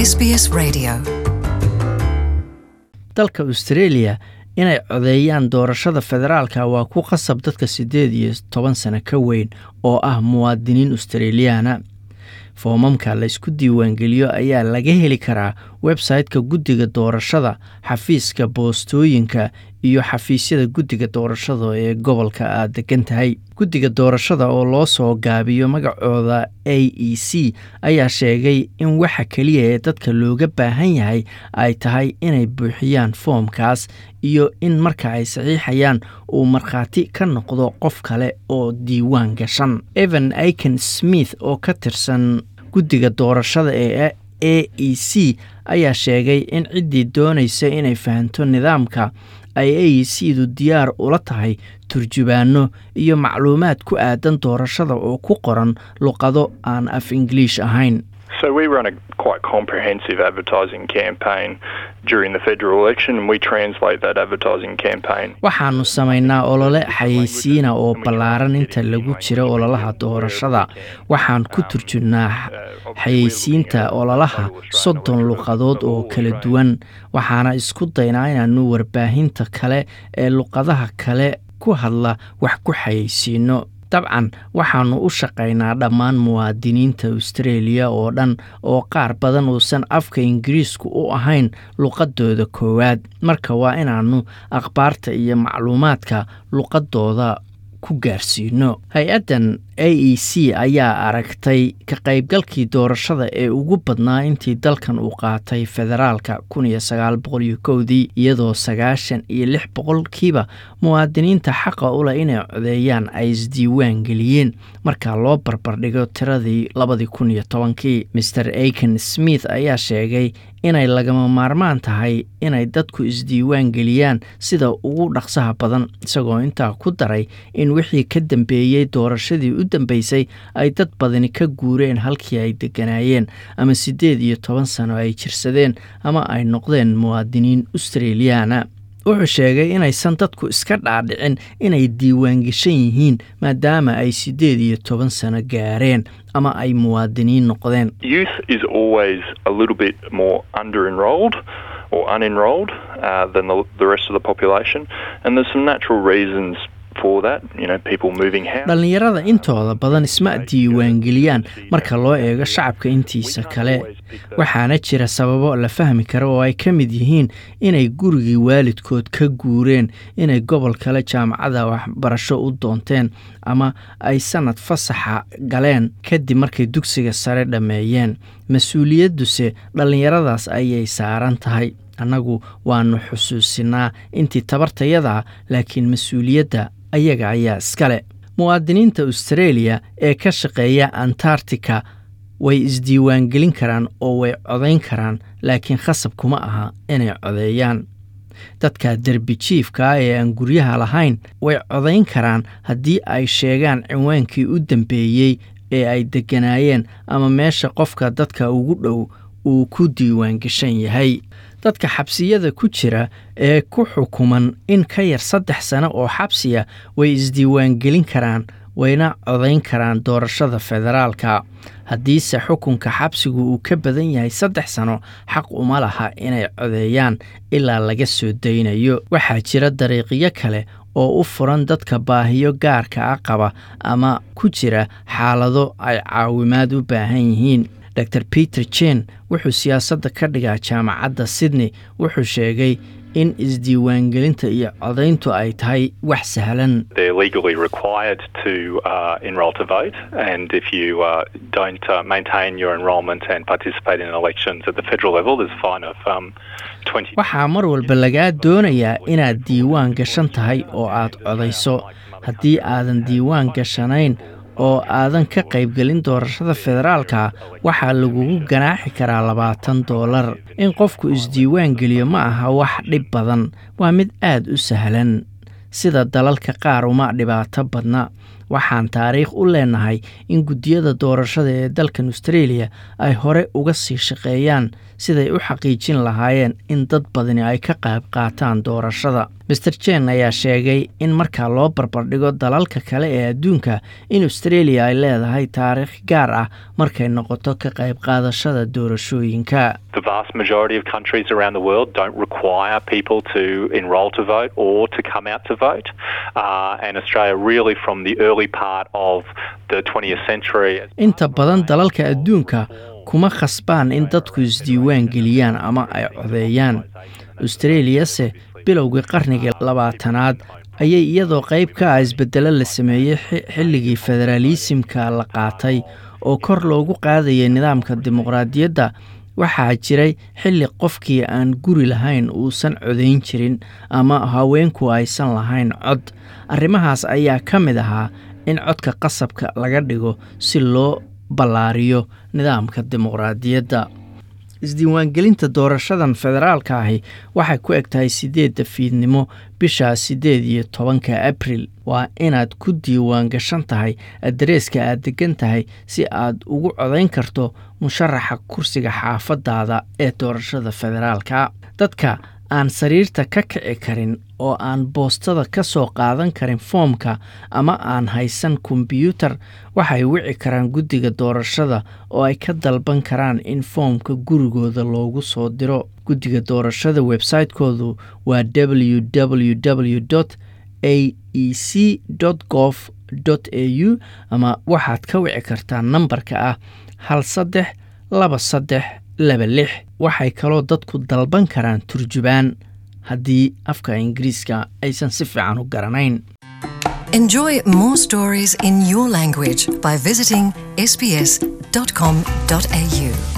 SBS Radio. dalka australia inay codeeyaan doorashada federaalka waa ku qasab dadka siddeed iyo toban sano ka weyn oo ah muwaadiniin australiyaana foomamka la isku diiwaangeliyo ayaa laga heli karaa website-ka guddiga doorashada xafiiska boostooyinka iyo xafiisyada guddiga doorashada ee gobolka aad degan tahay guddiga doorashada oo loo soo gaabiyo magacooda a e c ayaa sheegay in waxa keliya ee dadka looga baahan yahay ay tahay inay buuxiyaan foomkaas iyo in marka ay saxiixayaan uu markhaati ka noqdo qof kale oo diiwaan gashan evan aiken smith oo ka tirsan guddiga doorashada ee a e c ayaa sheegay in ciddii doonaysa inay fahanto nidaamka ay a e c du diyaar ula tahay turjubaano iyo macluumaad ku aadan doorashada oo ku qoran luqado aan af ingiliish ahayn So we run a quite comprehensive advertising campaign during the federal election and we translate that advertising campaign. waxaannu samaynaa olole xayeysiina oo ballaaran inta lagu jiro ololaha doorashada waxaan ku turjunnaa xayeysiinta ololaha soddon luqadood oo kala duwan waxaana isku daynaa inaannu warbaahinta kale ee luqadaha kale ku hadla wax ku xayeysiino dabcan waxaannu u shaqaynaa dhammaan muwaadiniinta austraeliya oo dhan oo qaar badan uusan afka ingiriisku u ahayn luqadooda koowaad marka waa inaannu akhbaarta iyo macluumaadka luqadooda ku gaarsiino hay-addan a e c ayaa aragtay ka qaybgalkii doorashada ee ugu badnaa intii dalkan uu qaatay federaalka kun iyo sagaal boqol iyo kowdii iyadoo sagaashan iyo lix boqolkiiba muwaadiniinta xaqa u leh inay codeeyaan ay isdiiwaan geliyeen marka loo barbardhigo tiradii labadii kun iyo tobankii master aiken smith ayaa sheegay inay lagama maarmaan tahay inay dadku isdiiwaan geliyaan sida ugu dhaqsaha badan isagoo intaa ku daray in wixii ka dambeeyey doorashadii u dambeysay ay dad badani ka guureen halkii ay degganaayeen ama siddeed iyo toban sano ay jirsadeen ama ay noqdeen muwaadiniin australiyaana wuxuu sheegay inaysan dadku iska dhaadhicin inay diiwaangeshan yihiin maadaama ay siddeed iyo toban sano gaareen ama ay muwaadiniin noqdeen Youth is always a little bit more under enrolled or unenrolled uh, than the, the rest of the population, and there's some natural reasons for that. You know, people moving house. dhallinyarada intooda badan isma diiwaangeliyaan marka loo eego shacabka intiisa kale waxaana jira sababo la fahmi karo oo ay ka mid yihiin inay gurigii waalidkood ka guureen inay gobol kale jaamacada waxbarasho u doonteen ama ay sannad fasaxa galeen kadib markay dugsiga sare dhammeeyeen mas-uuliyadduse dhallinyaradaas ayay saaran tahay annagu waannu xusuusinaa intii tabartayadaa laakiin mas-uuliyadda ayaga ayaa iskale muwaadiniinta australia ee ka shaqeeya antarctica way isdiiwaangelin karaan oo way codayn karaan laakiin khasab kuma aha inay codeeyaan dadka derbi jiifka ah ee aan guryaha lahayn way codayn karaan haddii ay sheegaan cinwaankii u dambeeyey ee ay degganaayeen ama meesha qofka dadka ugu dhow uu ku diiwaangeshan yahay dadka xabsiyada ku jira ee ku xukuman in ka yar saddex sano oo xabsiya way isdiiwaangelin karaan wayna codayn karaan doorashada federaalka haddiise xukunka xabsigu uu ka badan yahay saddex sano xaq uma laha inay codeeyaan ilaa laga soo daynayo waxaa jira dariiqyo kale oo u furan dadka baahiyo gaarka ah qaba ama ku jira xaalado ay caawimaad u baahan yihiin dor peter jen wuxuu siyaasadda ka dhigaa jaamacadda sydney wuxuu sheegay in isdiiwaangelinta iyo codayntu ay tahay wax sahlan They're legally required to uh, enrol to vote, and if you uh, don't uh, maintain your enrolment and participate in elections at the federal level, there's a fine of um, 20. waxaa mar walba lagaa doonayaa inaad diiwaan gashan tahay oo aad codayso haddii aadan diiwaan gashanayn oo aadan ka qaybgelin doorashada federaalka waxaa lagugu ganaaxi karaa labaatan doolar in qofku isdiiwaan geliyo ma aha wax dhib badan waa mid aad u sahlan sida dalalka qaar uma dhibaato badna waxaan taariikh u leenahay in guddiyada doorashada ee dalkan australia ay hore uga sii shaqeeyaan siday u xaqiijin lahaayeen in dad badani ay ka qayb qaataan doorashada master jen ayaa sheegay in marka loo barbardhigo dalalka kale ee adduunka in australia ay leedahay taariikh gaar ah markay noqoto ka qayb qaadashada doorashooyinka The vast majority of countries around the world don't require people to enrol to vote or to come out to vote. Uh, and Australia, really, from the early part of the 20th century. inta badan dalalka adduunka kuma khasbaan in dadku isdiiwaan geliyaan ama ay codeeyaan australiyase bilowgii qarnigii labaatanaad ayay iyadoo qayb ka ah isbedelo la sameeyey xilligii federaalisimka la qaatay oo kor loogu qaadayay nidaamka dimuqraadiyadda waxaa jiray xilli qofkii aan guri lahayn uusan codayn jirin ama haweenku aysan lahayn cod arrimahaas ayaa ka mid ahaa in codka qasabka laga dhigo si loo ballaariyo nidaamka dimuqraadiyadda isdiiwaangelinta doorashadan federaalka ahi waxay ku eg tahay siddeedda fiidnimo bisha siddeed iyo tobanka abril waa inaad ku diiwaan gashan tahay addareeska aad degan tahay si aad ugu codayn karto musharaxa kursiga xaafadaada ee doorashada federaalka dadka aan sariirta ka kici karin oo aan boostada ka soo qaadan karin foomka ama aan haysan kombyuutar waxay wici karaan guddiga doorashada oo ay ka dalban karaan in foomka gurigooda loogu soo diro guddiga doorashada website-koodu waa w w w a e c gov a u ama waxaad ka wici kartaa nambarka ah hal saddex laba saddex laba lix waxay kaloo dadku dalban karaan turjubaan haddii afka ingiriiska aysan si fiican u garanayn Enjoy more stories in your language by visiting sbs.com.au.